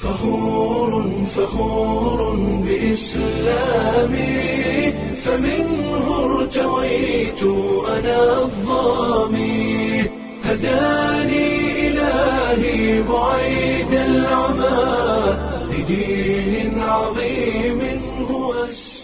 فخور فخور بإسلامي فمنه ارتويت أنا الظامي هداني إلهي بعيد العمى لدين عظيم هو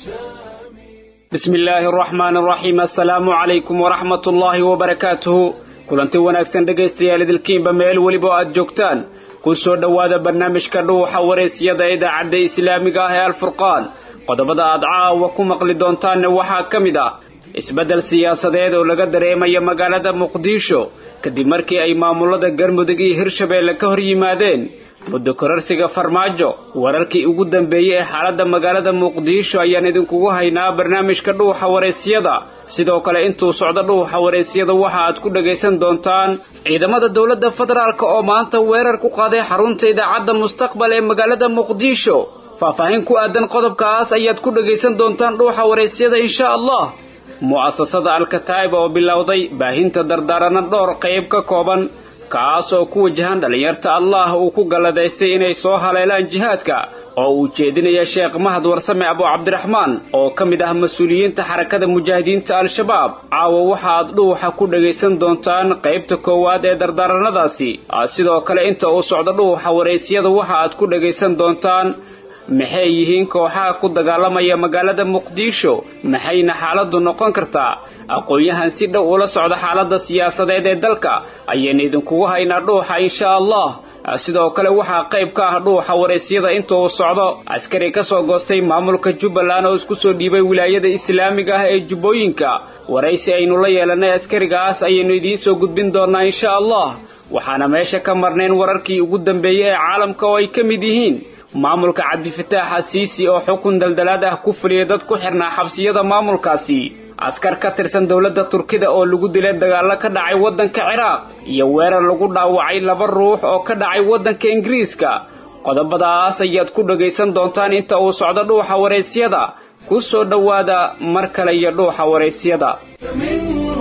السامي بسم illaahi araxmaan araxiim assalaamu calaykum waraxmat ullaahi wabarakaatuhu kulanti wanaagsan dhegaystayaal idilkiinba meel weliba oo aad joogtaan ku soo dhowaada barnaamijka dhuuxa waraysyada idaacadda islaamiga ah ee alfurqaan qodobada aad caawa ku maqli doontaanna waxaa ka mid ah isbeddel siyaasadeed oo laga dareemaya magaalada muqdisho kadib markii ay maamulada galmudug iyo hirshabeelle ka hor yimaadeen muddo korarsiga farmaajo wararkii ugu dambeeyey ee xaaladda magaalada muqdisho ayaan idinkugu haynaa barnaamijka dhuuxa waraysyada sidoo kale intuu socdo dhuuxa waraysyada waxa aad ku dhagaysan doontaan ciidamada dowladda federaalk oo maanta weerar ku qaaday xarunta idaacadda mustaqbal ee magaalada muqdisho faahfaahin ku aadan qodobkaas ayaad ku dhagaysan doontaan dhuuxa waraysyada insha allah mu'asasada alkataa'ib oo bilowday baahinta dardaaranno dhowr qayb ka kooban kaas oo ku wajahan dhallinyarta allah uu ku galladaystay inay soo haleelaan jihaadka oo uu jeedinaya sheekh mahad warsame abu cabdiraxmaan oo ka mid ah mas-uuliyiinta xarakada mujaahidiinta al-shabaab caawa waxa aad dhuuxa ku dhagaysan doontaan qaybta koowaad ee dardaaranadaasi sidoo kale inta uu socdo dhuuxa waraysyada waxa aad ku dhagaysan doontaan maxay yihiin kooxaha ku dagaalamaya magaalada muqdisho maxayna xaaladdu noqon kartaa aqoon-yahan si dhow ula socda xaaladda siyaasadeed ee dalka ayaynu idinkugu haynaa dhuuxa insha allah sidoo kale waxaa qayb ka ah dhuuxa waraysyada inta uu socdo askari ka soo goostay maamulka jubbaland oo isku soo dhiibay wilaayada islaamiga ah ee jubbooyinka waraysi aynu la yeelanay askarigaas ayaynu idiin soo gudbin doonaa insha allah waxaana meesha ka marnayn wararkii ugu dambeeyey ee caalamka oo ay ka mid yihiin maamulka cabdifataax asiisi oo xukun daldalaad ah ku fuliyay dad ku xirnaa xabsiyada maamulkaasi askar ka tirsan dowladda turkida oo lagu dilay dagaallo ka dhacay waddanka ciraaq iyo weerar lagu dhaawacay laba ruux oo ka dhacay waddanka ingiriiska qodobadaas ayaad ku dhagaysan doontaan inta uu socdo dhuuxa waraysyada ku soo dhowaada mar kale iyo dhuuxa waraysyada فمنه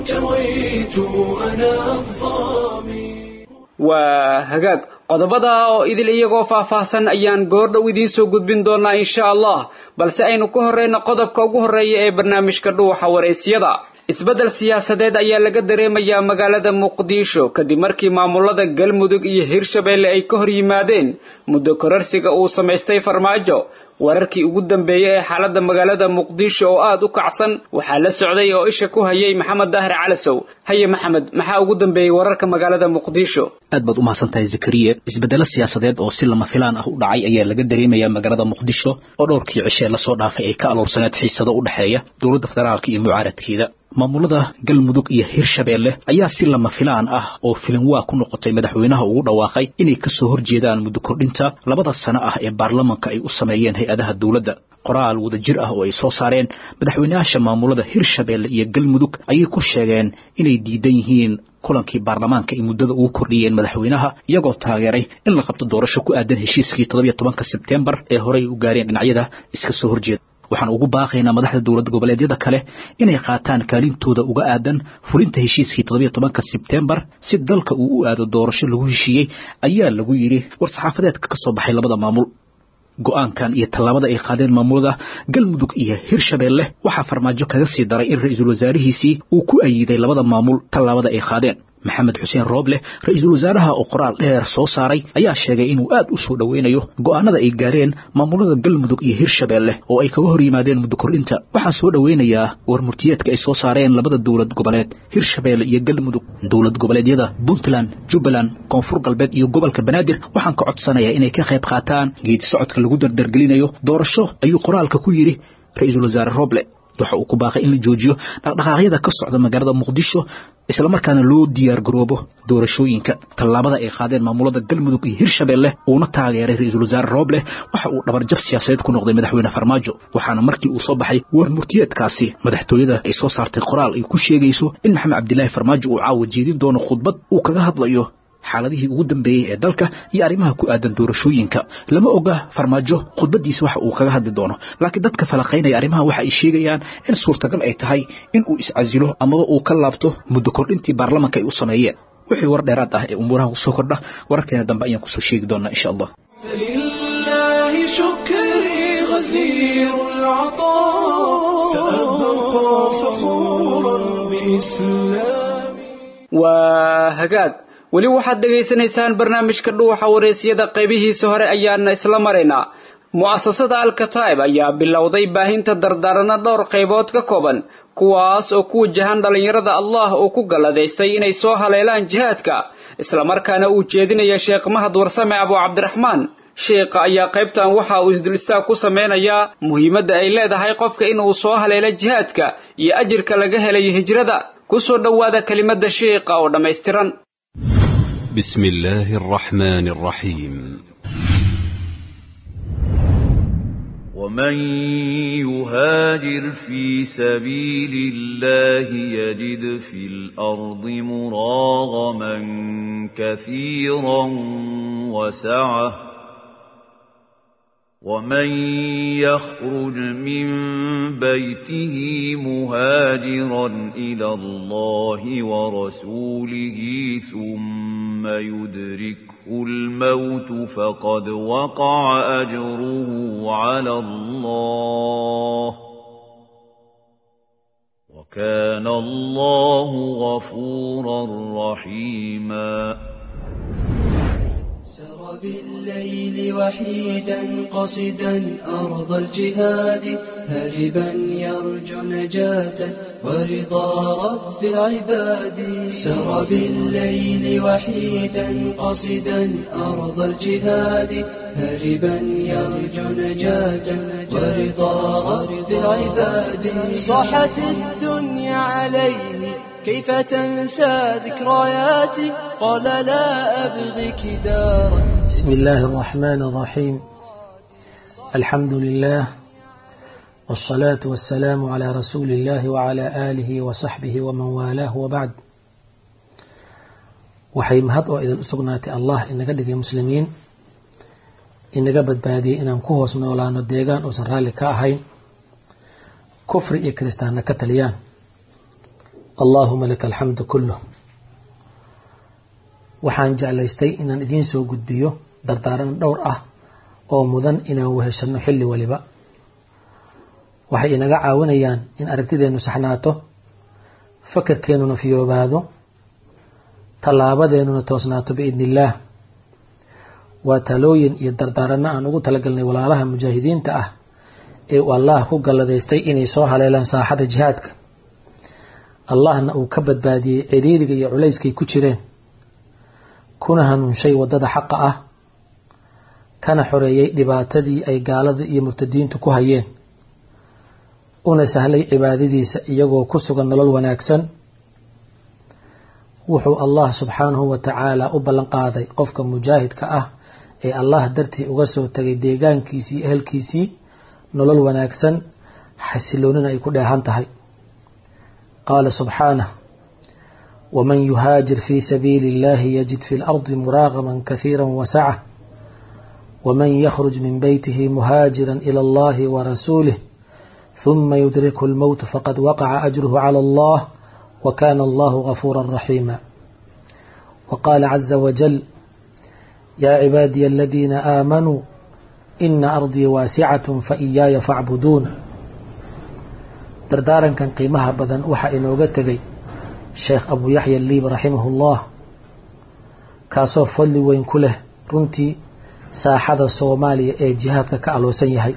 ارتويت أنا الظامي waa hagaag qodobada oo idil iyagoo faahfaahsan ayaan goordhow idiin soo gudbin doonaa insha allah balse aynu ka horreyno qodobka ugu horreeya ee barnaamijka dhuuxa waraysyada isbeddel siyaasadeed ayaa laga dareemayaa magaalada muqdisho kadib markii maamulada galmudug iyo hirshabeelle ay ka hor yimaadeen muddo korarsiga uu samaystay farmaajo wararkii ugu dambeeyey ee xaaladda magaalada muqdisho oo aad u kacsan waxaa la socday oo isha ku hayay maxamed daahir calasow haye maxamed maxaa ugu dambeeyey wararka magaalada muqdisho aad baad u mahadsantahay zakariye isbeddelo siyaasadeed oo si lama filaan ah u dhacay ayaa laga dareemayaa magaalada muqdisho oo dhowrkii cishe lasoo dhaafay ay ka aloorsaneed xiisado u dhexeeya dowladda federaalka iyo mucaaradkeeda maamulada galmudug iyo hirshabeelle ayaa si lama filaan ah oo filinwaa ku noqotay madaxweynaha ugu dhawaaqay inay ka soo horjeedaan muddo kordhinta labada sano ah ee baarlamanka ay u sameeyeen hay-adaha dowladda qoraal wadajir ah oo ay soo saareen madaxweynayaasha maamulada hirshabeelle iyo galmudug ayay ku sheegeen inay diidan yihiin kulankii baarlamaanka ay muddada ugu kordhiyeen madaxweynaha iyagoo taageeray in la qabto doorasho ku aadan heshiiskii toddobiyo tobanka sebtembar ee horey u gaareen dhinacyada iska soo horjeeda waxaan ugu baaqaynaa madaxda dowlad goboleedyada kale inay qaataan kaalintooda uga aadan fulinta heshiiskii toddobiyo tobanka sebtembar si dalka uu u aado doorasho lagu heshiiyey ayaa lagu yidhi war-saxaafadeedka ka soo baxay labada maamul go-aankan iyo tallaabada ay qaadeen maamulada galmudug iyo hirshabeelle waxaa farmaajo kaga sii daray in ra-iisul wasaarihiisii uu ku ayiday labada maamul tallaabada ay qaadeen maxamed xuseen rooble ra-iisul wasaaraha oo qoraal dheer soo saaray ayaa sheegay inuu aad u soo dhoweynayo go'aanada ay gaareen maamulada galmudug iyo hirshabeelle oo ay kaga hor yimaadeen muddo kordhinta waxaan soo dhoweynayaa warmurtiyeedka ay soo saareen labada dowlad goboleed hirshabeelle iyo galmudug dowlad goboleedyada puntland jubbaland koonfur galbeed iyo gobolka banaadir waxaan ka codsanayaa inay ka qayb qaataan geedi socodka lagu dardargelinayo doorasho ayuu qoraalka ku yidhi ra-iisul wasaare rooble waxa uu ku baaqay in la joojiyo dhaqdhaqaaqyada ka socda magaalada muqdisho islamarkaana loo diyaar garoobo doorashooyinka tallaabada ay qaadeen maamulada galmudug iyo hirshabeelle uuna taageeray ra-iisul wasaare rooble waxa uu dhabarjab siyaasadeed ku noqday madaxweyne farmaajo waxaana markii uu soo baxay warmurtiyeedkaasi madaxtooyada ay soo saartay qoraal ay ku sheegayso in maxamed cabdilaahi farmaajo uu caawa jeedin doono khudbad uu kaga hadlayo xaaladihii ugu dambeeyey ee dalka iyo arrimaha ku aadan doorashooyinka lama oga farmaajo khudbadiisa waxa uu kaga hadli doono laakiin dadka falaqaynaya arrimaha waxa ay sheegayaan in suurtagal ay tahay in uu iscasilo amaba uu ka laabto muddo kordhintii baarlamanka ay u sameeyeen wixii war dheeraad ah ee umuuraha kusoo kordha wararkeena dambe ayaan kusoo sheegi doonaa insha allah فلله شكري غزير العطاء سأبقى فخورا بإسلامي waa hagaag weli waxaad dhegaysanaysaan barnaamijka dhuuxa wareysiyada qaybihiisa hore ayaana isla maraynaa mu'asasada alkataib ayaa bilowday baahinta dardaaranno dhowr qaybood ka kooban kuwaas oo ku wajahan dhallinyarada allah uu ku galladaystay inay soo haleelaan jihaadka islamarkaana uu jeedinaya sheekh mahad warsame abu cabdiraxmaan sheekha ayaa qaybtan waxa uu isdul istaag ku sameynayaa muhiimadda ay leedahay qofka inuu soo haleelo jihaadka iyo ajirka laga helayo hijrada ku soo dhowaada kelimadda sheekha oo dhammaystiran بسم الله الرحمن الرحيم ومن يهاجر في سبيل الله يجد في الارض مراغما كثيرا وسعه ومن يخرج من بيته مهاجرا الى الله ورسوله ثم يدركه الموت فقد وقع اجره على الله وكان الله غفورا رحيما سر بالليل وحيدا قصدا أرض الجهاد هربا يرجو نجاة ورضا رب العباد سر بالليل وحيدا قصدا أرض الجهاد هربا يرجو نجاة ورضا رب العباد صاحت الدنيا عليه كيف تنسى ذكرياتي قال لا أبغيك دارا بسم الله الرحمن الرحيم الحمد لله والصلاة والسلام على رسول الله وعلى آله وصحبه ومن والاه وبعد waxay mahad oo idin u sugnaatay allah inaga dhigay muslimiin inaga badbaadiyey inaan ku hoos noolaano deegaan uusan raalli ka ahayn kufri iyo kiristaanna ka taliyaan allaahuma laka alxamdu kulluh waxaan jeclaystay inaan idiin soo gudbiyo dardaaran dhowr ah oo mudan inaan weheshanno xilli waliba waxay inaga caawinayaan in aragtideennu saxnaato fakarkeennuna fiyoobaado tallaabadeennuna toosnaato biidni illaah waa talooyin iyo dardaaranno aan ugu talagalnay walaalaha mujaahidiinta ah ee uu allah ku galladaystay inay soo haleelaan saaxada jihaadka allahna uu ka badbaadiyey ciriiriga iyo culayskay ku jireen kuna hanuunshay waddada xaqa ah kana xoreeyey dhibaatadii ay gaalada iyo murtadiintu ku hayeen una sahlay cibaadadiisa iyagoo ku sugan nolol wanaagsan wuxuu allah subxaanahu wa tacaala u ballan qaaday qofka mujaahidka ah ee allah dartii uga soo tagay deegaankiisii ehelkiisii nolol wanaagsan xasiloonina ay ku dheehan tahay qaala subxaanah waman yuhaajir fii sabiili illahi yajid fi lardi muraagaman kahiira wasaca waman yakhruj min beytihi muhaajira ila allahi warasuulih ثuma yudrikhu اlmowt faqad waqaca ajruhu calى allah وكان الله غفورا رحيما وقال عز وجل يا عبادي الذين آمنوا إن أرضي واسعة فإياي فاعبدون دردارا كان قيمها بدن وحا إنوغا تغي شيخ أبو يحيى الليب رحمه الله كاسو فضل وين كله رنتي ساحة الصومالية اي جهاتك كألو سيهي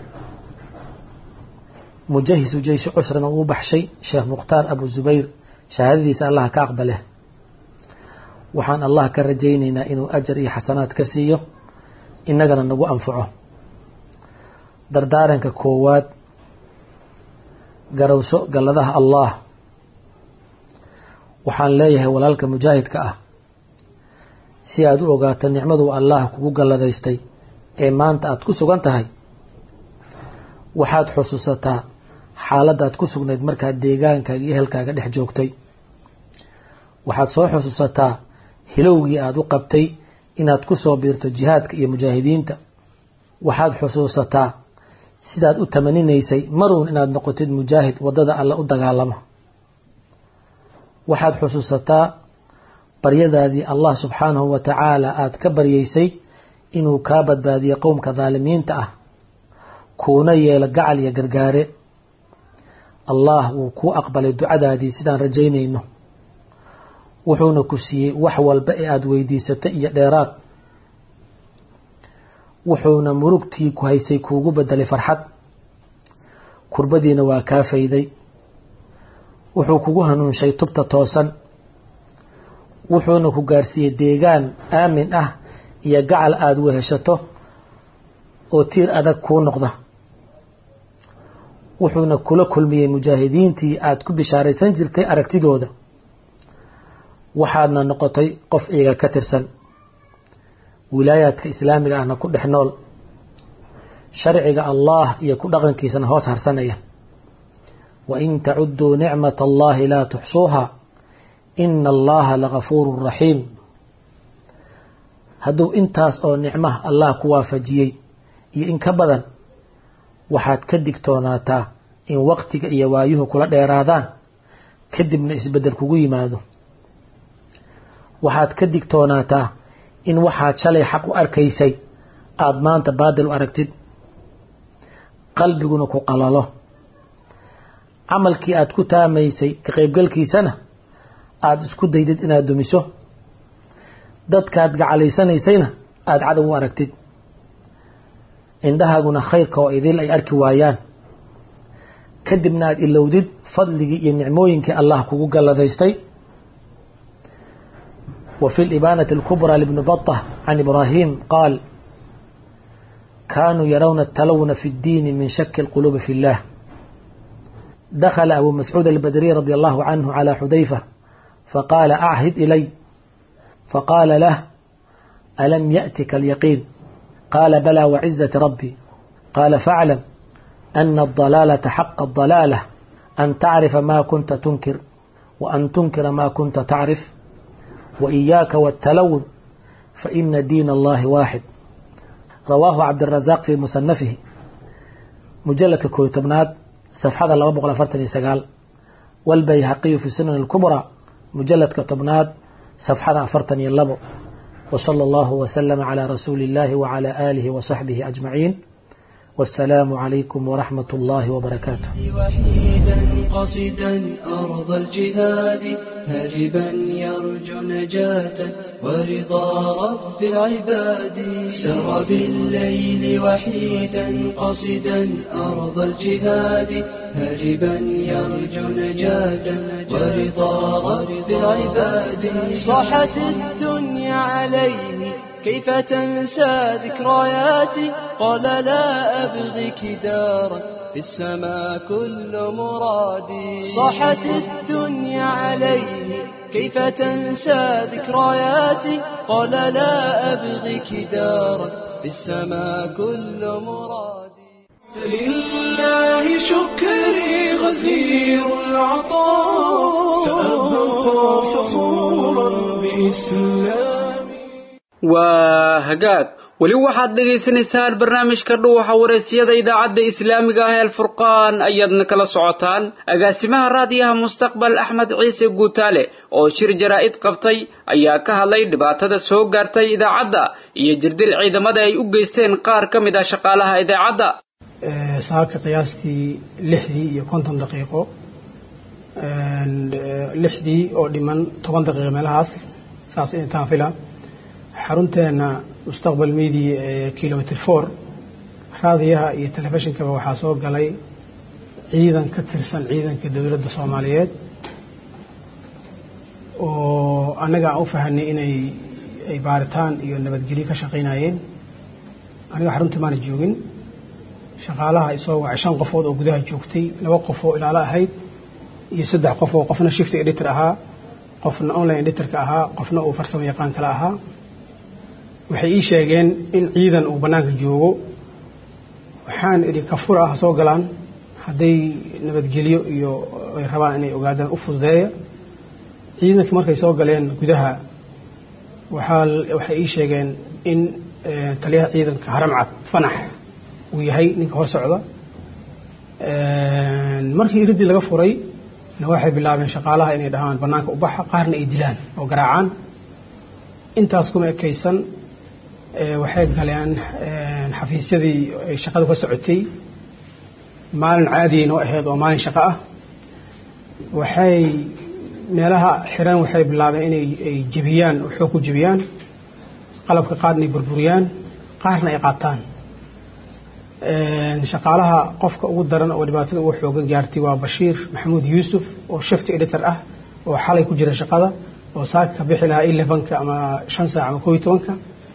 مجهز جيش عسرنا وبحشي شيخ مختار أبو زبير shahaadadiisa allah ka aqbale waxaan allah ka rajaynaynaa inuu ajar iyo xasanaad ka siiyo innagana nagu anfaco dardaaranka koowaad garowso galladaha allah waxaan leeyahay walaalka mujaahidka ah si aad u ogaato nicmaduu allah kugu galladaystay ee maanta aad ku sugan tahay waxaad xusuusataa xaaladaad ku sugnayd markaad deegaankaaga iyo ehelkaaga dhex joogtay waxaad soo xusuusataa hilowgii aada u qabtay inaad ku soo biirto jihaadka iyo mujaahidiinta waxaad xusuusataa sidaad u tamaninaysay maruun inaad noqotid mujaahid waddada alle u dagaalamo waxaad xusuusataa baryadaadii allah subxaanahu wa tacaala aada ka baryaysay inuu kaa badbaadiyo qowmka daalimiinta ah kuuna yeelo gacal iyo gargaare allah wuu kuu aqbalay ducadaadii sidaan rajaynayno wuxuuna ku siiyey wax walba ee aada weydiisatay iyo dheeraad wuxuuna murugtii ku haysay kuugu bedelay farxad kurbadiina waa kaa fayday wuxuu kugu hanuunshay tubta toosan wuxuuna ku gaarsiiyey deegaan aamin ah iyo gacal aada weheshato oo tiir adag kuu noqda wuxuuna kula kulmiyey mujaahidiintii aada ku bishaaraysan jirtay aragtidooda waxaadna noqotay qof iyaga ka tirsan wilaayaadka islaamiga ahna ku dhex nool sharciga allah iyo ku dhaqankiisana hoos harsanaya wain tacuduu nicmat allahi laa tuxsuuha ina allaha lagafuuru raxiim hadduu intaas oo nicmaha allah ku waafajiyey iyo in ka badan waxaad ka digtoonaataa in waqtiga iyo waayuhu kula dheeraadaan kadibna isbeddel kugu yimaado waxaad ka digtoonaataa in waxaad shalay xaq u arkaysay aada maanta baadil u aragtid qalbiguna ku qalalo camalkii aada ku taamaysay ka qaybgalkiisana aada isku daydid inaad dumiso dadkaad gacalaysanaysayna aada cadow u aragtid indhahaaguna khayrka oo idil ay arki waayaan kadibna aada ilowdid fadligii iyo nicmooyinkii allah kugu galladaystay وفي الإبانة الكبرى لابن بطة عن إبراهيم قال كانوا يرون التلون في الدين من شك القلوب في الله دخل أبو مسعود البدري رضي الله عنه على حذيفة فقال أعهد إلي فقال له ألم يأتك اليقين قال بلى وعزة ربي قال فاعلم أن الضلالة حق الضلالة أن تعرف ما كنت تنكر وأن تنكر ما كنت تعرف وإياك والتلون فإن دين الله واحد رواه عبد الرزاق في مصنفه مجلد كويتبناد صفحة لما بقول فرتني سقال والبيهقي في السنن الكبرى مجلد كتبناد صفحة فرتني اللبو وصلى الله وسلم على رسول الله وعلى آله وصحبه أجمعين والسلام عليكم ورحمة الله وبركاته وحيدا قصدا أرض الجهاد هربا يرجو نجاة ورضا رب العباد سر بالليل وحيدا قصدا أرض الجهاد هربا يرجو نجاة ورضا رب العباد صاحت الدنيا عليه كيف تنسى ذكرياتي قال لا أبغيك دارا في السماء كل مرادي صاحت الدنيا عليه كيف تنسى ذكرياتي قال لا أبغيك دارا في السماء كل مرادي فلله شكري غزير العطاء سأبقى فخورا بإسلامي waa hagaag weli waxaad dhagaysanaysaan barnaamijka dhuuxa wareysiyada idaacadda islaamiga ah ee alfurqaan ayaadna kala socotaan agaasimaha raadiyaha mustaqbal axmed ciise guutaale oo shir jaraa'id qabtay ayaa ka hadlay dhibaatada soo gaartay idaacadda iyo jirdil ciidamada ay u geysteen qaar ka mid ah shaqaalaha idaacadda saaka qiyaastii lixdii iyo konton daqiiqo lixdii oo dhiman toban daqiiqo meelahaas saas intaan fila xarunteena mustaqbal media ee kilomitr four raadiyaha iyo telefishinkaba waxaa soo galay ciidan ka tirsan ciidanka dowladda soomaaliyeed oo annaga aan u fahanay inay ay baaritaan iyo nabadgelyo ka shaqaynayeen aniga xaruntii maana joogin shaqaalaha isoo wacay shan qofood oo gudaha joogtay laba qof oo ilaalo ahayd iyo saddex qof oo qofna shift editor ahaa qofna online editorka ahaa qofna uu farsamo yaqaan kale ahaa waxay ii sheegeen in ciidan uu bannaanka joogo waxaan idhi kafura ah soo galaan hadday nabadgelyo iyo ay rabaan inay ogaadaan u fududeeya ciidankii markay soo galeen gudaha waxaa waxay ii sheegeen in taliyaha ciidanka haramcad fanax uu yahay ninka hor socda markii iridii laga furay na waxay bilaabeen shaqaalaha inay dhahaan bannaanka ubaxa qaarna ay dilaan oo garaacaan intaas kuma ekaysan waxay galeen xafiisyadii ay shaqadu ka socotay maalin caadiya noo ahayd oo maalin shaqo ah waxay meelaha xiran waxay bilaabeen inay ay jebiyaan oo xoog ku jebiyaan qalabka qaarna ay burburiyaan qaarna ay qaataan shaqaalaha qofka ugu daran oo dhibaatada ugu xoogan gaartay waa bashiir maxamuud yuusuf oo shifty editor ah oo xalay ku jira shaqada oo saaka ka bixi lahaa elevenka ama shan saac ama koo iyo tobanka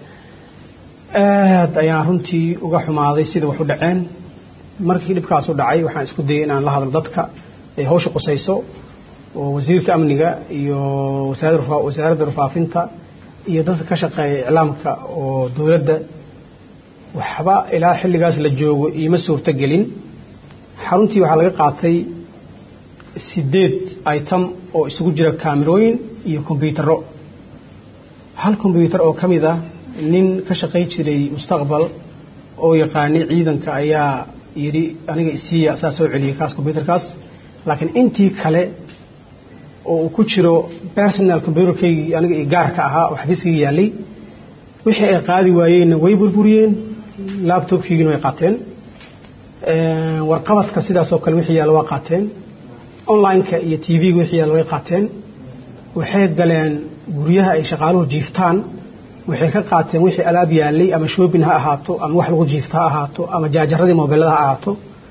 aad ayaan runtii uga xumaaday sida wax u dhaceen markii dhibkaas u dhacay waxaan isku dayay inaan la hadlo dadka ay hawsha qusayso oo wasiirka amniga iyo wasaaradda rufaafinta iyo dadka ka shaqeeya iclaamka oo dowladda waxba ilaa xilligaas la joogo iima suurto gelin xaruntii waxaa laga qaatay sideed item oo isugu jira kaamirooyin iyo kombyutaro hal kombyutar oo ka mid ah nin ka shaqay jiray mustaqbal oo yaqaanay ciidanka ayaa yidhi aniga isiiya saa soo celiyay kaas kombyutarkaas laakiin intii kale oo uu ku jiro personal combyutarkaygii aniga i gaarka ahaa oo xafiiskayga yaallay wixii ay qaadi waayeenna way burburiyeen labtobkiigina way qaateen warqabadka sidaasoo kale wixii yaalla waa qaateen online-ka iyo t v-ga wixii yaalla way qaateen waxay galeen guryaha ay shaqaaluhu jiiftaan waxay ka qaateen wixii alaab yaallay ama shoobin ha ahaato ama wax lagu jiifto ha ahaato ama jaajaradii mobilada ha ahaato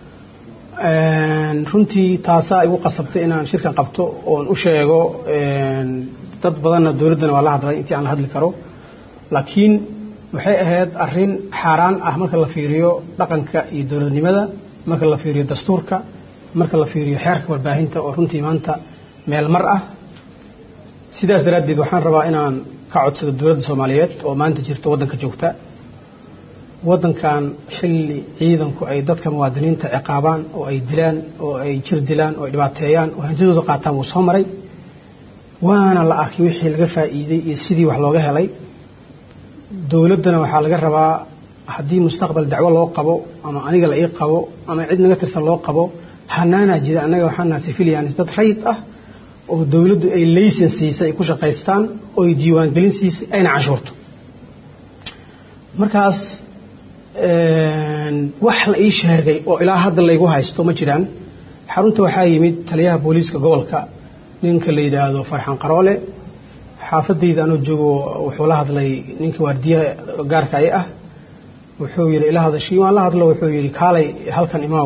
runtii taasaa igu qasabtay inaan shirkan qabto oon u sheego dad badanna dowladdana waa la hadlay intii aan la hadli karo laakiin waxay ahayd arrin xaaraan ah marka la fiiriyo dhaqanka iyo dowladnimada marka la fiiriyo dastuurka marka la fiiriyo xeerka warbaahinta oo runtii maanta meel mar ah sidaas daraaddeed waxaan rabaa inaan ka codsado dowladda soomaaliyeed oo maanta jirta waddanka joogta waddankan xilli ciidanku ay dadka muwaadiniinta ciqaabaan oo ay dilaan oo ay jir dilaan oo ay dhibaateeyaan oo hantidooda qaataan wuu soo maray waana la arkay wixii laga faa'iiday iyo sidii wax looga helay dowladdana waxaa laga rabaa haddii mustaqbal dacwo loo qabo ama aniga la ii qabo ama cid naga tirsan loo qabo hanaanaa jira annaga waxaa naha civilians dad rayid ah oo dowladdu ay laysen siisay ay ku shaqaystaan oo ay diiwaangelin siisay ayna canshuurto markaas wax la ii sheegay oo ilaa hadda laygu haysto ma jiraan xarunta waxaa yimid taliyaha booliiska gobolka ninka la yidhaahdo farxan qaroole xaafadayda anoo joogo wuxuu la hadlay ninka waardiyaha gaarka ay ah wuxuu yidhi ila hadashii waan la hadlo wuxuu yidhi kaalay halkan imaaw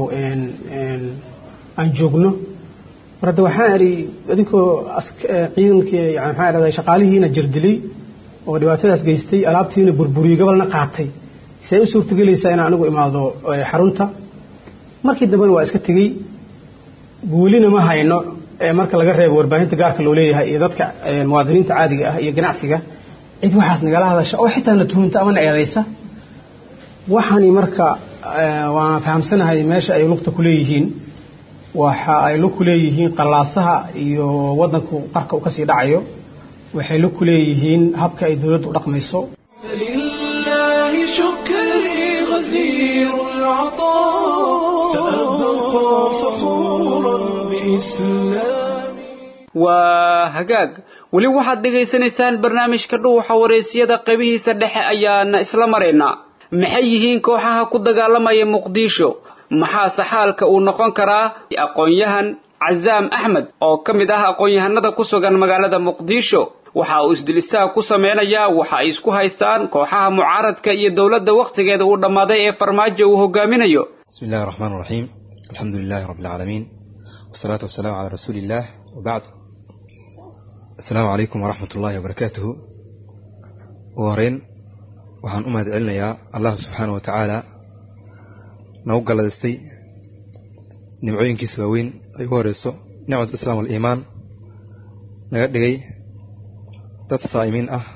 aan joogno mar hadda waxaan idhi adinkoo ciidankii yani maxaa idhahdaa shaqaalihiina jirdilay oo dhibaatadaas geystay alaabtiina burburiyey gobolna qaatay see u suurtagelaysaa inaan anigu imaado xarunta markii dambena waa iska tegey welina ma hayno marka laga reebo warbaahinta gaarka loo leeyahay iyo dadka muwaadiniinta caadiga ah iyo ganacsiga cid waxaas nagala hadasha oo xitaa na tuhunta ama na eedaysa waxaani marka waan fahamsanahay meesha ay lugta ku leeyihiin waxa ay lug ku leeyihiin qallaasaha iyo waddanku qarka u kasii dhacayo waxay lug ku leeyihiin habka ay dowladdu u dhaqmayso فلله شكري غزير العطاء سأبقى فخورا بإسلامي waa hagaag weli waxaad dhegaysanaysaan barnaamijka dhuuxa wareysiyada qaybihiisa dhexe ayaana isla maraynaa maxay yihiin kooxaha ku dagaalamaya muqdisho maxaase xaalka uu noqon karaa aqoon-yahan cazaam axmed oo ka mid ah aqoon-yahanada ku sugan magaalada muqdisho waxa uu isdil istaag ku sameynayaa waxa ay isku haystaan kooxaha mucaaradka iyo dowladda wakhtigeeda uu dhammaaday ee farmaajo uu hogaaminayo بسم الله الرحمن الرحيم الحمد لله رب العالمين والصلاة والسلام على رسول الله وبعد السلام عليكم ورحمة الله وبركاته وهرين waxaan u mahad celinayaa allah subxaana wa tacaala nagu galladaystay nimcooyinkiisa waaweyn ay ugu horeyso nicmat islaam waliimaan naga dhigay dad saa'imiin ah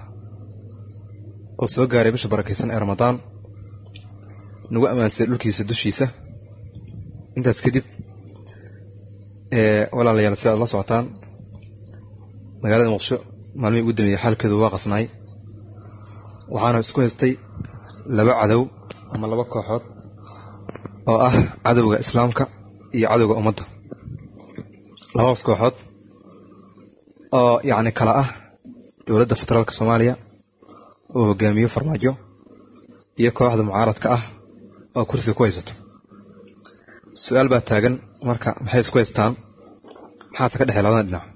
oo soo gaaray bisha barakaysan ee ramadaan nagu ammaansaday dhulkiisa dushiisa intaas kadib walaalayaal si aad la socotaan magaalada muqdisho maalmihii ugu dambeeyey xaalkeedu waa qasnaay waxaana isku haystay laba cadow ama laba kooxood oo ah cadowga islaamka iyo cadowga ummadda labadaas kooxood oo yacni kala ah dowladda federaalka soomaaliya oo hogaamiyo farmaajo iyo kooxda mucaaradka ah oo kursiga ku haysato su-aal baa taagan marka maxay isku haystaan maxaase ka dhexey labadan dhinac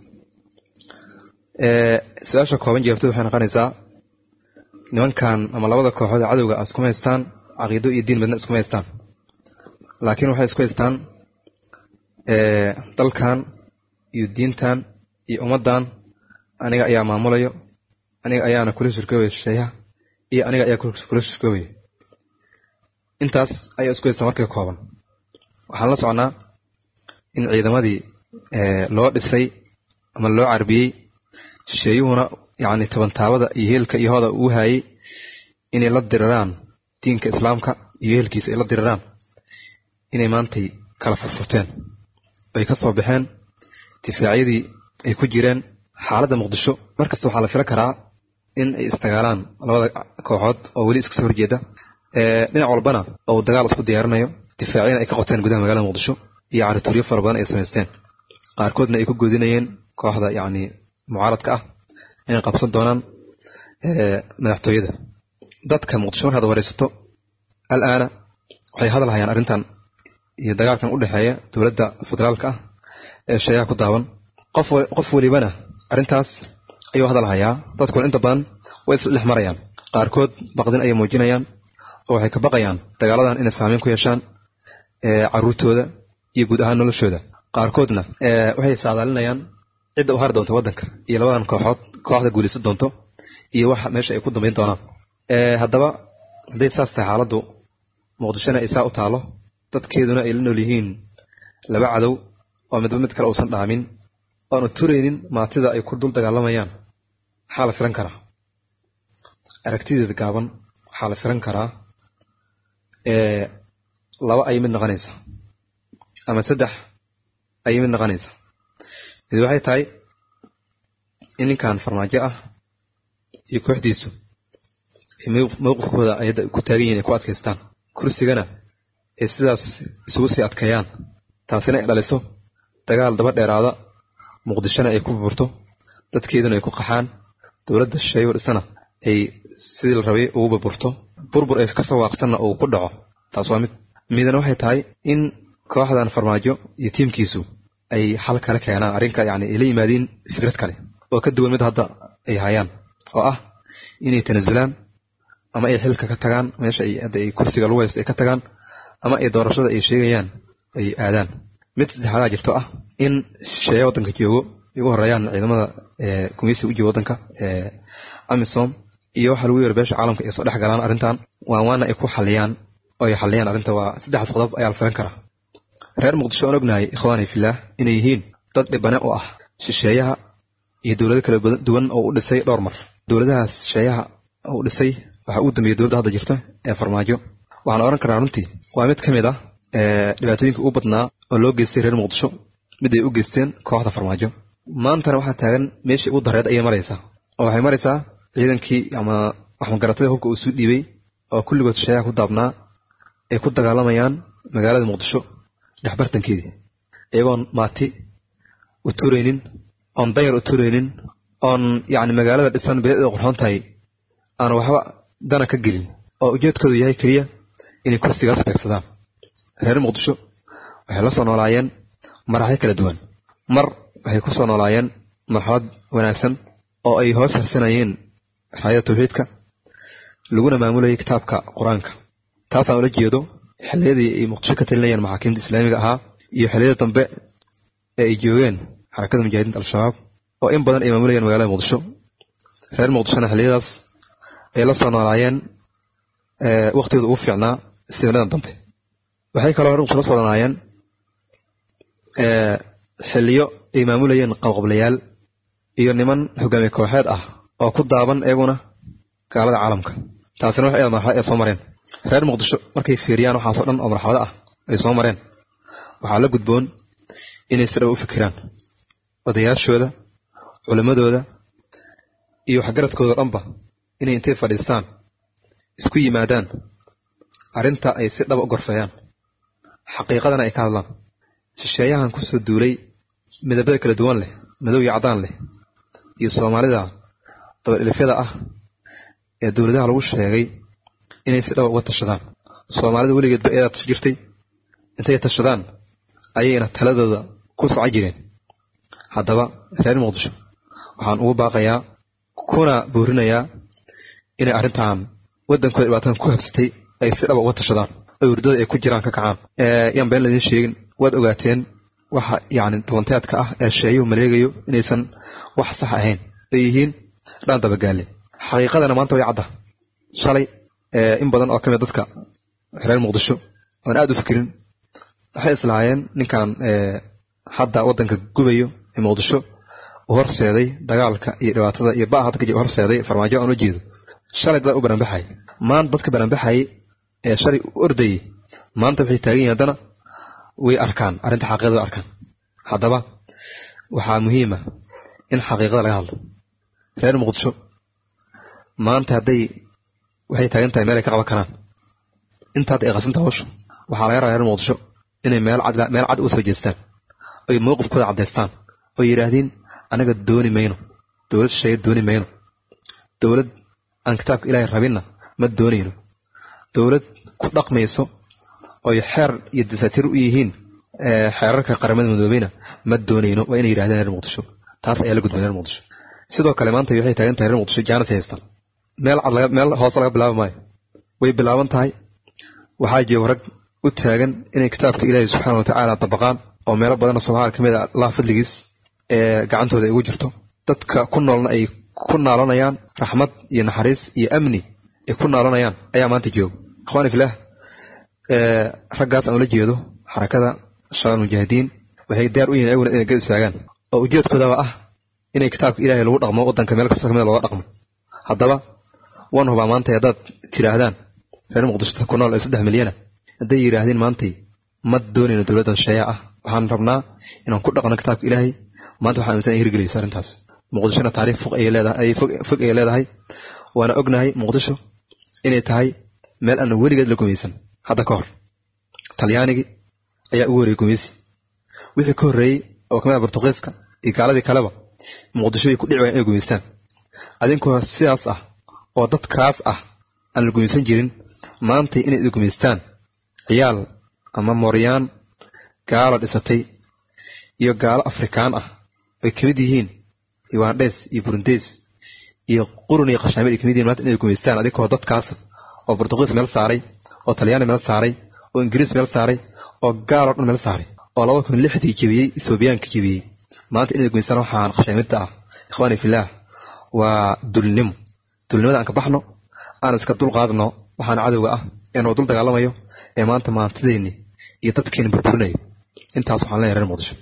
su-aasha kooban jawaabtadu waxay noqonaysaa nimankan ama labada kooxood ee cadowga iskuma haystaan caqiido iyo diin midna iskuma haystaan laakiin waxay isku haystaan dalkan iyo diintan iyo ummaddan aniga ayaa maamulayo aniga ayaana kula shirkoobaya shisheeyaha iyo aniga ayaa kula shirkoobaya intaas ayaa isku haystaan markay kooban waxaan la socnaa in ciidamadii loo dhisay ama loo carbiyey shisheeyuhuna yacni tabantaabada iyo heelka iyo hooda uu hayay inay la diriraan diinka islaamka iyo heelkiisa ay la diriraan inay maantay kala furfurteen ay ka soo baxeen difaacyadii ay ku jireen xaaladda muqdisho mar kasta waxaa la fila karaa in ay isdagaalaan labada kooxood oo weli iska soo horjeeda dhinac walbana oo dagaal isku diyaarinayo difaacyana ay ka qoteen gudaha magaalada muqdisho iyo carituuryo fara badan ay samaysteen qaarkoodna ay ku goodinayeen kooxda yacni mucaaradka ah inay qabsan doonaan madaxtooyada dadka muqdisho markaad waraysato al-aana waxay hadal hayaan arrintan iyo dagaalkan u dhexeeya dowladda federaalka ah ee sheeyaha ku daawan qof qof welibana arrintaas ayuu hadal hayaa dadkuna inta badan way isla dhex marayaan qaarkood baqdin ayay muujinayaan oo waxay ka baqayaan dagaaladan inay saameyn ku yeeshaan caruurtooda iyo guud ahaan noloshooda qaarkoodna waxay saadaalinayaan cidda u hari doonto waddanka iyo labadan kooxood kooxda guulaysan doonto iyo waxa meesha ay ku dambayn doonaan haddaba hadday saas tahay xaaladdu muqdishona ay saa u taalo dadkeeduna ay la nool yihiin laba cadow oo midba mid kale uusan dhaamin oanu turaynin maatida ay ku dul dagaalamayaan maxaa la filan karaa aragtideeda gaaban waxaa la filan karaa laba ayay mid noqonaysa ama saddex ayay mid noqonaysa mid waxay tahay in ninkan farmaajo ah iyo kooxdiisu mowqifkooda ayadda ku taagan yihin ay ku adkaystaan kursigana ay sidaas isugu sii adkeeyaan taasina ay dhaliso dagaal daba dheeraada muqdishona ay ku burburto dadkeeduna ay ku qaxaan dowladda shisheeyo dhisana ay sidii la rabay ugu burburto burbur ay kasoo waaqsanna uu ku dhaco taas waa mid midna waxay tahay in kooxdan farmaajo iyo tiimkiisu ay xal kale keenaan arrinka yacni ay la yimaadiin fikrad kale oo ka duwan mid hadda ay hayaan oo ah inay tanasulaan ama ay xilka ka tagaan meesha ay hadda ay kursiga lagu haysto ay ka tagaan ama ay doorashada ay sheegayaan ay aadaan mid saddexaadaa jirto ah in shisheeya waddanka joogo ay u horeeyaan ciidamada gumeysiga u jooga waddanka amisom iyo waxaa lagu yeero beesha caalamka ay soo dhex galaan arrintan waan waana ay ku xaliyaan oo ay xaliyaan arrinta waa saddexdaas qodob ayaa la filan karaa reer muqdisho aan ognahay ikhwaani fillaah inay yihiin dad dhibane u ah shisheeyaha iyo dowlado kala duwan oo u dhisay dhowr mar dowladahaas shisheeyaha u dhisay waxaa ugu dambeeyay dowladda hadda jirta ee farmaajo waxaan oran karaa runtii waa mid ka mid ah dhibaatooyinka ugu badnaa oo loo geystay reer muqdisho mid ay u geysteen kooxda farmaajo maantana waxaa taagan meeshii ugu dareed ayay maraysaa oo waxay maraysaa ciidankii ama waxmagaratada hubka uu suu dhiibay oo kulligood shisheeyaha ku daabnaa ay ku dagaalamayaan magaalada muqdisho dhexbartankeedii iyagoon maati u turaynin oon dayar u turaynin oon yacni magaalada dhisan bilicda qurxoon tahay aan waxba dana ka gelin oo ujeedkoodu yahay keliya inay kursigaas beegsadaan reer muqdisho waxay la soo noolaayeen maraxyo kala duwan mar waxay ku soo noolaayeen marxalad wanaagsan oo ay hoos harsanayeen raayada tawxiidka laguna maamulayay kitaabka qur-aanka taasaan ula jeedo xilliyadii ay muqdisho ka talinayeen maxaakiimta islaamiga ahaa iyo xilliyada dambe ee ay joogeen xarakada mujaahidiinta al-shabaab oo in badan ay maamulayeen magaalada muqdisho reer muqdishona xilliyadaas ay la soo noolaayeen waktigooda ugu fiicnaa sibnadan dambe waxay kaloo reer muqdisho la soo noolaayeen xiliyo ay maamulayeen qabqablayaal iyo niman hogaamiye kooxeed ah oo ku daaban iyaguna gaalada caalamka taasina wax marxalad ay soo mareen reer muqdisho markay fiiriyaan waxaasoo dhan oo marxalado ah ay soo mareen waxaa la gudboon inay si dhow u fikiraan odayaashooda culimmadooda iyo waxgaradkooda dhanba inay intay fadhiistaan isku yimaadaan arrinta ay si dhaba u gorfeeyaan xaqiiqadana ay ka hadlaan shisheeyahan kusoo duulay midabada kala duwan leh madow iyo caddaan leh iyo soomaalida dabadhilifyada ah ee dowladaha lagu sheegay inay si dhaba uga tashadaan soomaalida weligeedba eedaa tash jirtay intay tashadaan ayayna taladooda ku soco jireen haddaba reer muqdisho waxaan ugu baaqayaa kuna boorinayaa inay arrintan waddankooda dhibaatadan ku habsatay ay si dhaba uga tashadaan oo hurdada ay ku jiraan ka kacaan yaan been laydin sheegin waad ogaateen waxa yacni dhalanteedka ah ee sheeyuhu maleegayo inaysan wax sax ahayn ay yihiin dhaan dabagaale xaqiiqadana maanta way cadda shalay in badan oo ka mid dadka reer muqdisho oon aad u fikirin waxay islahaayeen ninkan hadda waddanka gubayo ee muqdisho u horseeday dagaalka iyo dhibaatada iyo baa hadda u horseeday farmaajo aan u jeedo shalay dad u baranbaxay maanta dadka baranbaxayay ee shalay u ordayay maanta waxay taagan yihin haddana way arkaan arrinta xaqiiqada way arkaan haddaba waxaa muhiima in xaqiiqada laga hadlo reer muqdisho maanta hadday waxay taagan tahay meel ay ka qaban karaan intaad ay qasantaha hawsha waxaa laga rabaa reer muqdisho inay meel cad meel cad uga soo jeestaan oy mowqifkooda caddaystaan oo yidhaahdiin anaga dooni mayno dowlad shisheeye dooni mayno dowlad aan kitaabka ilaahay rabinna ma doonayno dowlad ku dhaqmayso oy xeer iyo dasaatiir u yihiin xeerarka qaramada midoobeyna ma doonayno waa inay yidhahdeen reer muqdisho taas ayaa la gudbay reer muqdisho sidoo kale maanta waxay taagan tahay reer muqdisho jaanis haystaan meel cad meel hoose laga bilaabi maayo way bilaaban tahay waxaa jooga rag u taagan inay kitaabka ilaahay subxaana watacaala dabaqaan oo meelo badanoo soomaaliya ka mid a allah fadligiis ee gacantooda ay ugu jirto dadka ku noolna ay ku naalanayaan raxmad iyo naxariis iyo amni ay ku naalanayaan ayaa maanta jooga ikhwaani filaah raggaas aan ula jeedo xarakada shabaab mujaahidiin waxay diyaar u yihin ayaguna inay gad istaagaan oo ujeedkoodaba ah inay kitaabka ilaahay lagu dhaqmo waddanka meel kasta kamid looga dhaqmo haddaba waan hubaa maanta haddaad tidhaahdaan reer muqdisho ku nool ee saddex milyana hadday yidhaahdeen maantay ma doonayno dowladdan sheeya ah waxaan rabnaa inaan ku dhaqno kitaabka ilaahay maanta waxaan aaminsan ay hirgelayso arrintaas muqdishona taariikh fog ayay leedahay fog ayay leedahay waana ognahay muqdisho inay tahay meel aan weligeed la gumaysan hadda ka hor talyaanigii ayaa ugu horreeyey gumaysi wixii ka horreeyey oo kamid ah bortuqiiska iyo gaaladii kaleba muqdisho bay ku dhici waayeen inay gumaystaan adinkoo sidaas ah oo dadkaas ah aan la gumaysan jirin maantay inay idi gumaystaan ciyaal ama mooryaan gaalo dhisatay iyo gaalo afrikaan ah ay ka mid yihiin ugandhes iyo burundes iyo qurun iyo khashaamid ay kamid yihin maanta inay gumaystaan adinkoo dadkaas oo bortuqiis meel saaray oo talyaani meel saaray oo ingiriis meel saaray oo gaaloo dhan meel saaray oo laba kun lixdii jebiyey ethoobiyaanka jebiyey maanta inay gumaystaan waxaan khashaamidda ah ikhwaani filaah waa dulnimo dulnimada aan ka baxno aan iska dul qaadno waxaana cadowga ah ee noo dul dagaalamayo ee maanta maantideenni iyo dadkeeni burburinayo intaas waxaan leeyahay reer muqdisho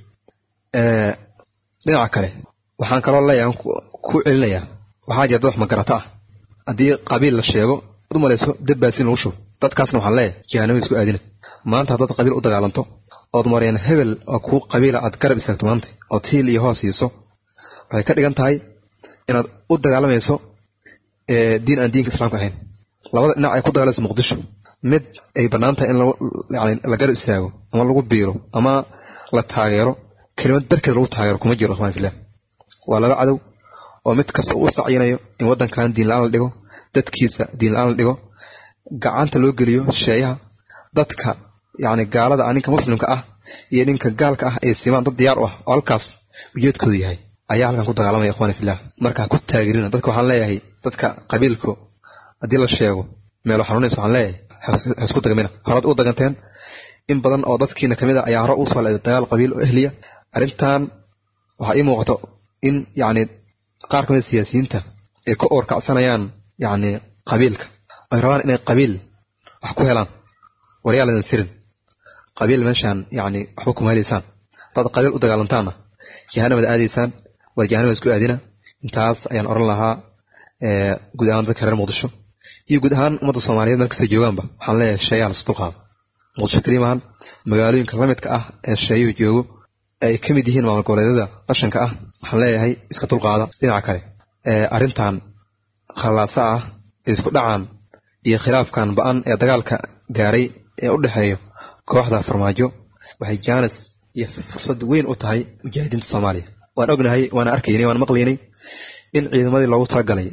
dhinaca kale waxaan kaloo leeyahay ku celinayaa waxaa jira dad wax magarata ah haddii qabiil la sheego ad u malayso dabbaasin lagu shubo dadkaasna waxaan leeyahay jahanamo isku aadina maanta haddaad qabiil u dagaalanto ood mareen hebel oo kuu qabiila aad garab istaagto maanta ood hiil iyo hoos siiso waxay ka dhigan tahay inaad u dagaalamayso diin aan diinka islaamka ahayn labada dhinac ay ku dagaalayso muqdisho mid ay bannaan tahay in yani la garab istaago ama lagu biiro ama la taageero kelimad darkeed lagu taageero kuma jiro ikhwan fillah waa laba cadow oo mid kasta uu sacyinayo in waddankan diin la-aan la dhigo dadkiisa diin la-aan la dhigo gacanta loo geliyo sheeyaha dadka yacni gaalada ah ninka muslimka ah iyo ninka gaalka ah ay simaan dad diyaar u ah oo halkaas ujeedkoodu yahay ayaa halkan ku dagaalamaya ikhwani fillah markaa ku taageerina dadka waxaan leeyahay dadka qabiilku haddii la sheego meelo xanuunaysa waxaan leeyahay ha isku dagamina horaad u daganteen in badan oo dadkiina kamid a ayaa hore u soo leeday dagaal qabiil oo ehliya arrintan waxaa ii muuqato in yacni qaar kamid siyaasiyiinta ay ka oorkacsanayaan yacni qabiilka ay rabaan inay qabiil wax ku helaan waryaal idin sirin qabiil meeshaan yacni waxba kuma helaysaan dad qabiil u dagaalantaana jahanamad aadaysaan waa jahanamad isku aadina intaas ayaan oran lahaa guud ahaan dadka reer muqdisho iyo guud ahaan ummadda soomaaliyeed meel kasta joogaanba waxaan leeyahay sheeyaha la isdulqaado muqdisho kelimahan magaalooyinka lamidka ah ee sheeyuhu joogo ay ka mid yihiin maamul goboleedyada qashanka ah waxaan leeyahay iska dulqaada dhinaca kale arrintan khallaasa ah ee isku dhacaan iyo khilaafkan ba-an ee dagaalka gaaray ee u dhexeeyo kooxda farmaajo waxay jaanis iyo fursad weyn u tahay mujaahidiinta soomaaliya waan ognahay waana arkaynay waan maqlaynay in ciidamadii loogu talagalay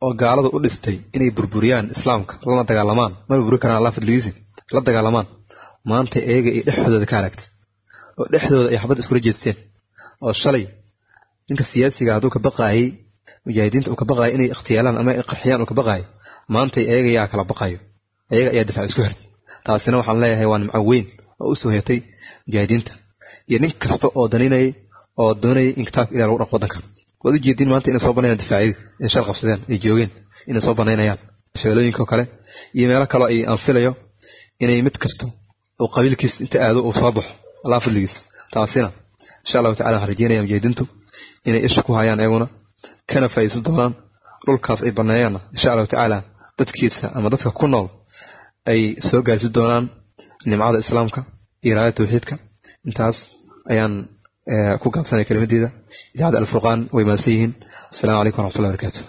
oo gaalada u dhistay inay burburiyaan islaamka lana dagaalamaan ma burburi karaan allah fadligiisi la dagaalamaan maanta eega ay dhexdooda ka aragtay oo dhexdooda ay xabad iskula jeesteen oo shalay ninka siyaasiga hadduu ka baqaayay mujaahidiinta uu ka baqaayay inay ikhtiyaalaan ama ay qarxiyaan uu ka baqaayo maanta eega yaa kala baqayo ayaga ayaa difaac isku xirtay taasina waxaan leeyahay waa nimco weyn oo u soo hetay mujaahidiinta iyo nin kasta oo daninayay oo doonayay in kitaabka ilah lagu dhaqo waddankan waad u jeediin maanta inay soo banayaan difaacyadii inay shal qabsadeen ay joogeen inay soo banaynayaan shabeelooyinka oo kale iyo meelo kaloo ay anfilayo inay mid kasta oo qabiilkiis inta aado uu soo baxo allah fadligiis taasina insha allahu tacala waxaan rajeynaya mujaahidiintu inay isha ku hayaan iyaguna kana faa'iidaysan doonaan dhulkaas ay baneeyaanna insha allahu tacaala dadkiisa ama dadka ku nool ay soo gaarsi doonaan nimcada islaamka iyo raayada tawxiidka intaas ayaan ku gaabsanaya kelimadeeda idaacadda alfurqaan way mahadsan yihiin assalaamu calaykum waraxmatullahi barakatu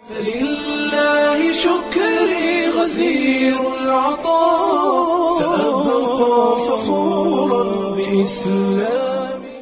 فلله شكري غزير العطاء سأبقى فخورا بإسلامي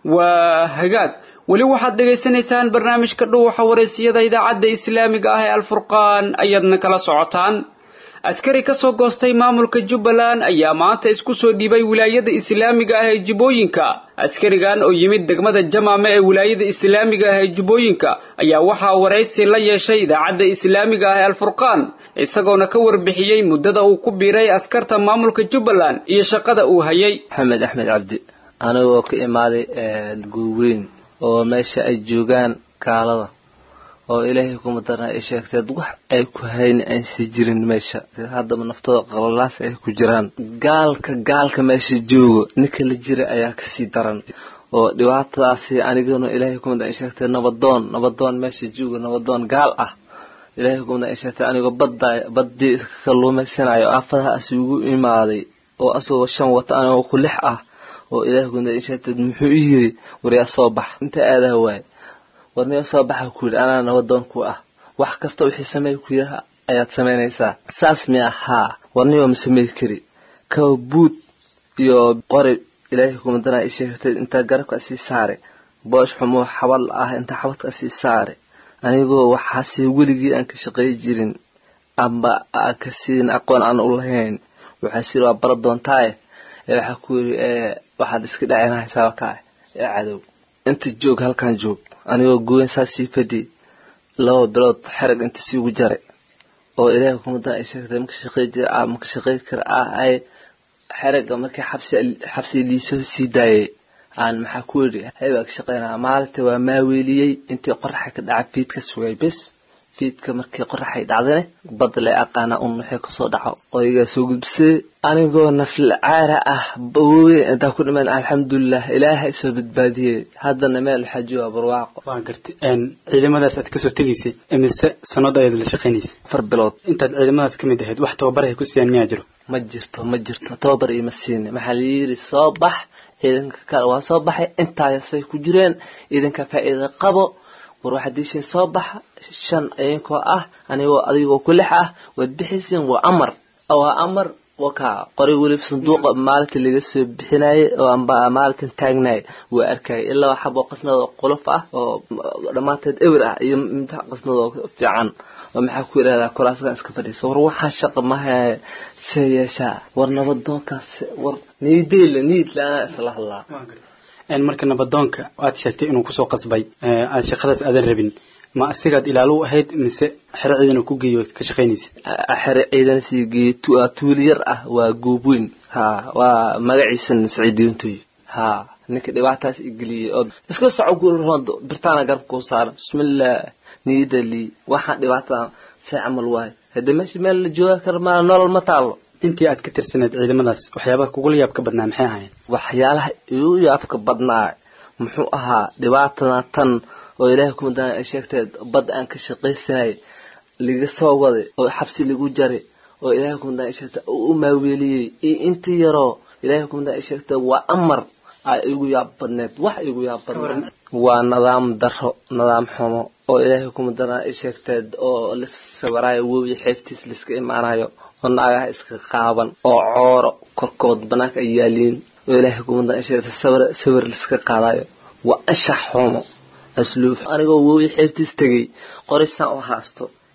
waa hagaag weli waxaad dhegaysanaysaan barnaamijka dhuuxa wareysiyada idaacadda islaamiga ah ee alfurqaan ayaadna kala socotaan askari ka soo goostay maamulka jubbaland ayaa maanta isku soo dhiibay wilaayada islaamiga ah ee jubbooyinka askarigan oo yimid degmada jamaame ee wilaayada islaamiga ah ee jubbooyinka ayaa waxaa waraysi la yeeshay idaacadda islaamiga ah ee alfurqaan isagoona ka warbixiyey muddada uu ku biiray askarta maamulka jubbaland iyo shaqada uu hayay maxamed axmed cabdi anigoo ka imaaday guurweyn oo meesha ay joogaan gaalada oo ilaahay kuma darna ay sheegteed wax ay ku hayni aynsi jirin meesha haddaba naftooda qalalaas ay ku jiraan gaalka gaalka meesha joogo ninka la jira ayaa kasii daran oo dhibaatadaasi aniguna ilaahay kuma darna ay sheegtee nabadoon nabadoon meesha joogo nabadoon gaal ah ilaahay kuma darna ay sheegtee anigoo badda baddii iska kalluumaysanayo aafadahaas ugu imaaday oo asagoo shan wata anigoo ku lix ah oo ilaahay kuma darna ay sheegtee muxuu i yiri waryaa soo bax inta aadaa waay warniyo soo baxa ku yidhi anaa nabadoon ku ah wax kasta wixii sameey ku yidhaha ayaad samaynaysaa saas miya haa warniyo ma samey kari kawa buud iyo qori ilaahay kumadana ay sheegatay intaa garabka sii saare boosh xumoo xabal ah intaa xabadka sii saare anigoo waxaase weligii aan ka shaqey jirin amba aan ka siin aqoon aan u lahayn waxaa siri waa bara doontaaye ee waxaa ku yidhi waxaad iska dhacinahaysaa kaa ee cadow inta joog halkan joog anigoo gooyn saa sii fadhi laba bilood xerag inta siigu jaray oo ilaahay kumadan ay sheegtay maka shaqey jira maka shaqey kara ah ay xeraga markii xabsi xabsi liisoo sii daayay aan maxaa ku yidhi hay waa ka shaqeynaa maalinta waa maaweeliyey intii qoraxa ka dhaca fiid ka sugay bes fiidka markii qoraxay dhacdane bad le aqaana un waxay kasoo dhaco qoygaa soo gudbisay anigoo nafl caara ah bawowe intaa ku dhiman alxamdulilah ilaaha isoo badbaadiyey haddana meel waxaa jooga barwaaqo waa gartay ciidamadaas aad kasoo tegaysay imise sanado ayaad la shaqaynaysay afar bilood intaad ciidamadaas ka mid ahayd wax tababar ay ku siiyaan miyaa jiro ma jirto ma jirto tababar iima siini maxaa la yiri soo bax ciidanka kale waa soo baxay intaasay ku jireen ciidanka faa'iida qabo war waxaad diishin soo baxa shan idinkoo ah anigoo adigoo ku lix ah waad bixaysiin waa amar waa amar wakaa qoray weliba sanduuqa maalinta laga soo bixinayay oo amba maalintan taagnay waa arkayay ilaa waa xabo qasnad oo qolof ah oo dhammaanteed ewer ah iyo mid qasnad oo fiican oo maxaa ku yidhahdaa kuraaskan iska fadhiisa war waxaan shaqa maha see yeeshaa war nabadoonkaas war niideyle niid la-aanaa isla hadlaa marka nabadoonka aad sheegtay inuu kusoo qasbay aad shaqadaas aadan rabin ma asigaad ilaalo u ahayd mise xero ciidan uu ku geeyo ka shaqaynaysa xere ciidan sii geeyo tuuli yar ah waa goobweyn ha waa magaciisan saciidiyontoy ha ninka dhibaataas igeliyey oo iska soco gurrood birtaana garabka kuu saaran bismillah niyada lii waxaan dhibaatada see camal waayo haddii meesha meel la jooga kara maa nolol ma taalo intii aad ka tirsaneed ciidamadaas waxyaabaha kugula yaabka badnaa maxay ahaayeen waxyaalaha igu yaabka badnaa muxuu ahaa dhibaatana tan oo ilaahay kumadana ay sheegteed bad aan ka shaqaysanay laga soo waday oo xabsi lagu jaray oo ilaahay kumadana ay sheegtay oo u maaweeliyey iyo intii yaroo ilaahay kumadana ay sheegtay waa amar aa igu yaab badneed wax igu yaab badneed waa nidaam daro nidaam xumo oo ilaahay kumadana ay sheegteed oo la sawiraayo wowi xeebtiis laiska imaanayo oo naagaha iska qaaban oo cooro korkood banaanka ay yaaliin oo ilaahay kumadana ay sheegtay sawir sawir laiska qaadayo waa anshax xumo asluub anigoo wowi xeebtiis tegay qorisaan u haasto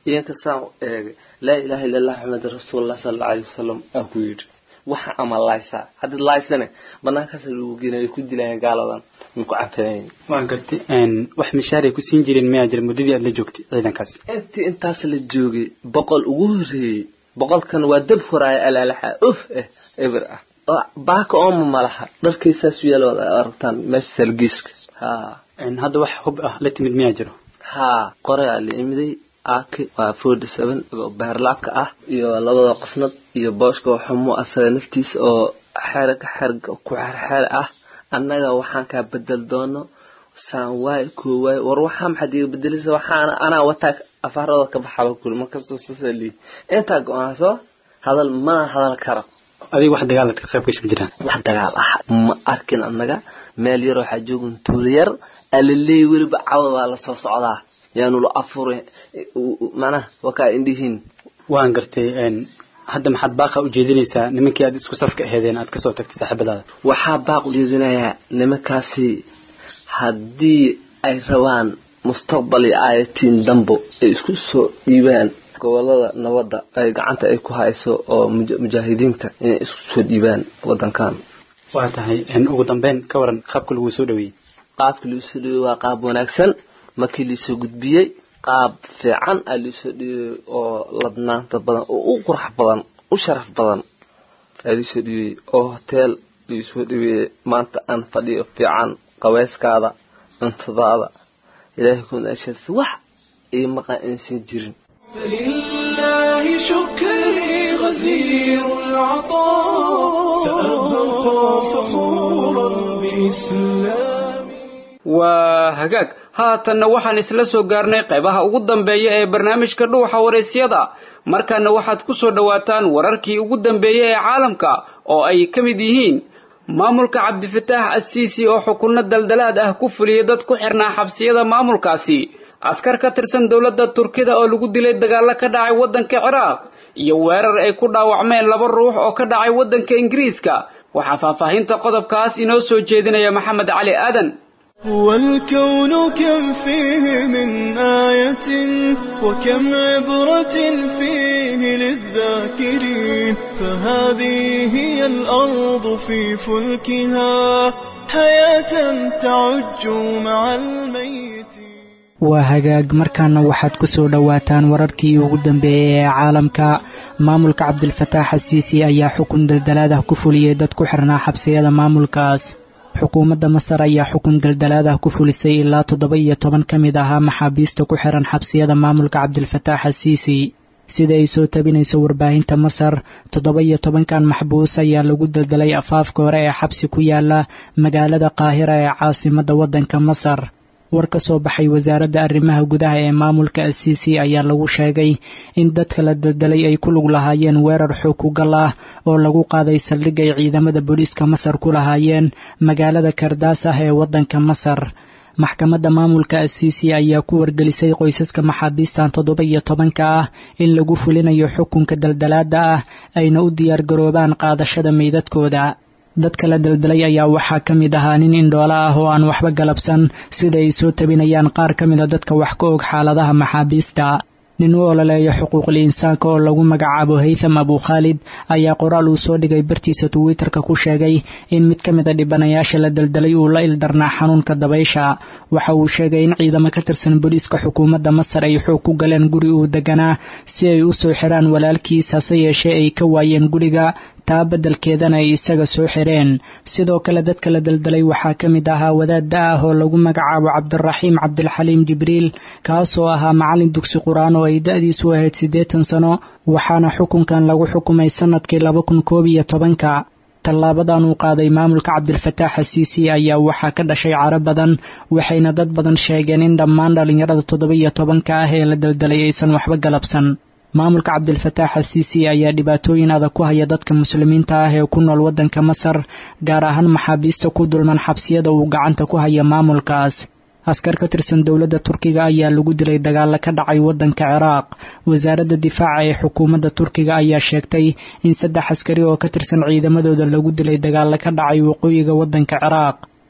iyankasaan eegay laa ilaaha illa allah maxamed rasuulullah sala alla alayhi wasalam aa ku yidhi waxa ama laaysaa haddii laaysane banaankaas lagu geenay ay ku dilayaan gaaladan ma ku canfanayn waan gartay wax mishaaray ku siin jireen miyaa jira muddadii aad la joogtay ciidankaas intii intaas la joogay boqol ugu horreeyey boqolkan waa dab horaaya alaalaxa uf eh eber ah oo baaka ooma malaha dharkaysaas yaal wada aragtaan meesha salgiiska ha hadda wax hub ah la timid miyaa jiro ha qorayaa la imiday aaki waa forty seven oo beerlaabka ah iyo labada qasnad iyo booshka oo xumo asaga naftiisa oo xerga xerga ku xerxer ah annaga waxaan kaa bedel doono saan waay koo waay war waxaa maxaad iga bedelisa waxaana anaa wataa afaarada ka baxaba kuli markastoo sasa lii intaa go-aanso hadal mana hadal karo adiga wax dagaalaad ka qayb gasha ma jiraan wax dagaal ah ma arkin annaga meel yar waxaa joogan tuulo yar alaleey weliba cawad baa lasoo socdaa yaanu la afure macnaha wakaa indhihiin waan gartay hadda maxaad baaqa ujeedinaysaa nimankii aad isku safka aheedeen aad kasoo tagtay saaxiibadaada waxaa baaq ujeedinayaa nimankaasi haddii ay rabaan mustaqbal iyo aayatiin dambo ay isku soo dhiibaan gobolada nabadda ay gacanta ay ku hayso oo mujaahidiinta inay isku soo dhiibaan wadankan waa tahay ugu dambeyn ka waran qaabka lagu soo dhaweeyey qaabka lagu soo dhaweeyey waa qaab wanaagsan markii laisoo gudbiyey qaab fiican aa laisoo dhiibay oo ladnaanta badan oo u qurux badan u sharaf badan aa laisoo dhiibay oo hoteel laisoo dhiibay maanta aan fadhiyo fiican qaweyskaada cuntadaada ilaahay kunaashaas wax ii maqan insan jirin فلله شكري غزير العطاء سأبقى فخورا بإسلامي waa hagaag haatanna waxaan isla soo gaarnay qaybaha ugu dambeeya ee barnaamijka dhuuxa waraysyada markaana waxaad ku soo dhowaataan wararkii ugu dambeeyey ee caalamka oo ay ka mid yihiin maamulka cabdifataax asiisi oo xukunno daldalaad ah ku fuliyay dad ku xirnaa xabsiyada maamulkaasi askar ka tirsan dowladda turkida oo lagu dilay dagaallo ka dhacay waddanka ciraaq iyo weerar ay ku dhaawacmeen laba ruux oo ka dhacay waddanka ingiriiska waxaa faahfaahinta qodobkaas inoo soo jeedinaya maxamed cali aadan والكون كم فيه من آية وكم عبرة فيه للذاكرين فهذه هي الأرض في فلكها حياة تعج مع الميت waa hagaag markaana waxaad ku soo dhowaataan wararkii ugu dambeeyey ee caalamka maamulka cabdilfataax asiisi ayaa xukun daldalaadah ku fuliyey dad ku xirnaa xabsiyada maamulkaas xukuumadda masar ayaa xukun daldalaadah ku fulisay ilaa toddoba iyo toban ka mid ahaa maxaabiista ku xiran xabsiyada maamulka cabdilfataax asiisi sida ay soo tabinayso warbaahinta masar toddoba iyo tobankan maxbuus ayaa lagu daldalay afaafka hore ee xabsi ku yaala magaalada qaahira ee caasimadda waddanka masar war ka soo baxay wasaaradda arrimaha gudaha ee maamulka asiisi ayaa lagu sheegay in dadka la daldalay ay ku lug lahaayeen weerar xoog ku gal ah oo lagu qaaday saldhig ay ciidamada booliiska masar ku lahaayeen magaalada kardaas ah ee waddanka masar maxkamadda maamulka asiisi ayaa ku wargelisay qoysaska maxaabiistan toddoba iyo tobanka ah in lagu fulinayo xukunka daldalaada ah ayna u diyaargaroobaan qaadashada meydadkooda dadka la daldalay ayaa waxaa ka mid ahaa nin indhoolo ah oo aan waxba galabsan sida ay soo tabinayaan qaar ka mida dadka wax ka og xaaladaha maxaabiista nin u ololeeya xuquuqul insaanka oo lagu magacaabo haytham abukhaalid ayaa qoraal uu soo dhigay bartiisa twitter-ka ku sheegay in mid ka mid a dhibanayaasha la daldalay uu la ildarnaa xanuunka dabaysha waxa uu sheegay in ciidamo ka tirsan booliiska xukuumadda masar ay xoog ku galeen guri uu deganaa si ay u soo xiraan walaalkiis hase yeeshee ay ka waayeen guriga taa beddelkeedana ay isaga soo xireen sidoo kale dadka la daldalay waxaa ka mid ahaa wadaadda ah oo lagu magacaabo cabdiraxiim cabdilxaliim jibriil kaasoo ahaa macallin dugsi qur-aan oo ay da-diisu ahayd siddeetan sano waxaana xukunkan lagu xukumay sannadkii laba kun koob iyo tobanka tallaabadan uu qaaday maamulka cabdilfataax asiisi ayaa waxaa ka dhashay caro badan waxayna dad badan sheegeen in dhammaan dhallinyarada toddoba iyo tobanka ah ee la daldalay aysan waxba galabsan maamulka cabdilfataax asiisi ayaa dhibaatooyin adag ku haya dadka muslimiinta ah ee ku nool waddanka masar gaar ahaan maxaabiista ku dulman xabsiyada uu gacanta ku haya maamulkaas askar ka tirsan dowladda turkiga ayaa lagu dilay dagaalo ka dhacay waddanka ciraaq wasaaradda difaaca ee xukuumadda turkiga ayaa sheegtay in saddex askari oo ka tirsan ciidamadooda lagu dilay dagaalo ka dhacay waqooyiga waddanka ciraaq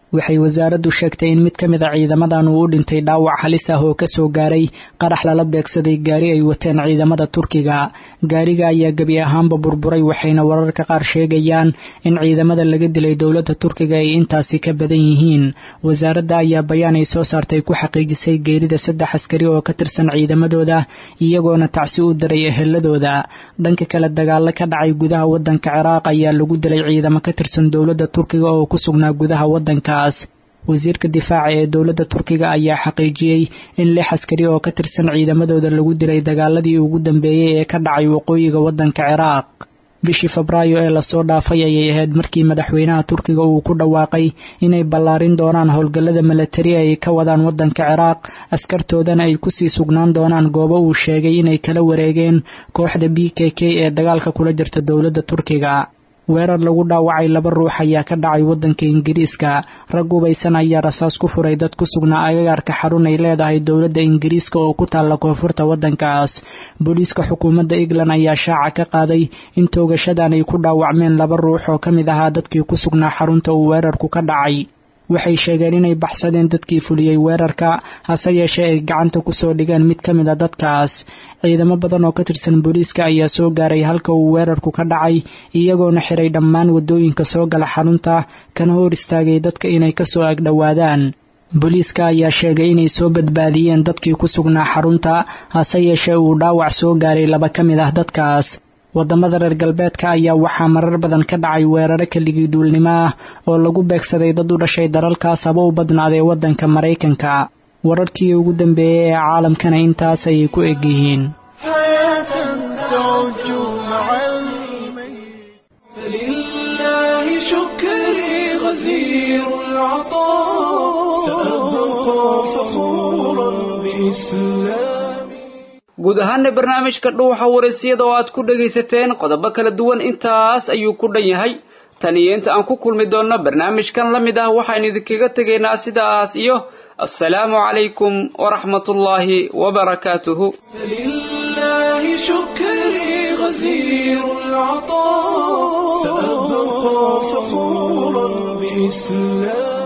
waxay wasaaraddu sheegtay in mid ka mid a ciidamadan uu u dhintay dhaawac halis ah oo kasoo gaaray qarax lala beegsaday gaari ay wateen ciidamada turkiga gaariga ayaa gebi ahaanba burburay waxayna wararka qaar sheegayaan in ciidamada laga dilay dowladda turkiga ay intaasi ka badan yihiin wasaaradda ayaa bayaan ay soo saartay ku xaqiijisay geerida saddex askari oo ka tirsan ciidamadooda iyagoona tacsi u diray eheladooda dhanka kale dagaalo ka dhacay gudaha wadanka ciraaq ayaa lagu dilay ciidamo ka tirsan dowladda turkiga oo ku sugnaa gudaha wadanka wasiirka difaaca ee dowladda turkiga ayaa xaqiijiyey in lix askari oo ka tirsan ciidamadooda lagu dilay dagaaladii ugu dambeeyey ee ka dhacay waqooyiga waddanka ciraaq bishii febraayo ee lasoo dhaafay ayay ahayd markii madaxweynaha turkiga uu ku dhawaaqay inay ballaarin doonaan howlgallada milatari ay ka wadaan waddanka ciraaq askartoodana ay kusii sugnaan doonaan goobo uu sheegay inay kala wareegeen kooxda b k k ee dagaalka kula jirta dowladda turkiga weerar lagu dhaawacay laba ruux ayaa ka dhacay waddanka ingiriiska rag ubaysan ayaa rasaas ku furay dad ku sugnaa agagaarka xarun ay leedahay dowladda ingiriiska oo ku taalla koonfurta waddankaas booliiska xukuumadda england ayaa shaaca ka qaaday in toogashadan ay ku dhaawacmeen laba ruux oo ka mid ahaa dadkii ku sugnaa xarunta uu weerarku ka dhacay waxay sheegeen inay baxsadeen dadkii fuliyey weerarka hase yeeshee ay gacanta kusoo dhigeen mid ka mid a dadkaas ciidamo badan oo ka tirsan booliiska ayaa soo gaaray halka uu weerarku ka dhacay iyagoona xiray dhammaan waddooyinka soo gala xarunta kana hor istaagay dadka inay kasoo agdhowaadaan booliiska ayaa sheegay inay soo badbaadiyeen dadkii ku sugnaa xarunta hase yeeshee uu dhaawac soo gaaray laba ka mid ah dadkaas wadamada reer galbeedka ayaa waxaa marar badan ka dhacay weeraro keligii duulnimo ah oo lagu beegsaday dad u dhashay dalalkaas haba u badnaadee waddanka maraykanka wararkii ugu dambeeyey ee caalamkana intaas ayay ku eg yihiin فلله شكري غزير العطاء سأبقى فخورا بإسلامي guud ahaana barnaamijka dhuuxa wareysiyada oo aad ku dhagaysateen qodobo kala duwan intaas ayuu ku dhan yahay tan iyo inta aan ku kulmi doonno barnaamijkan la mid ah waxaynu idinkaga tegaynaa sidaas iyo assalaamu calaykum waraxmatullaahi wabarakaatuhu فلله شكري غزير العطاء سأبقى فخورا بإسلامي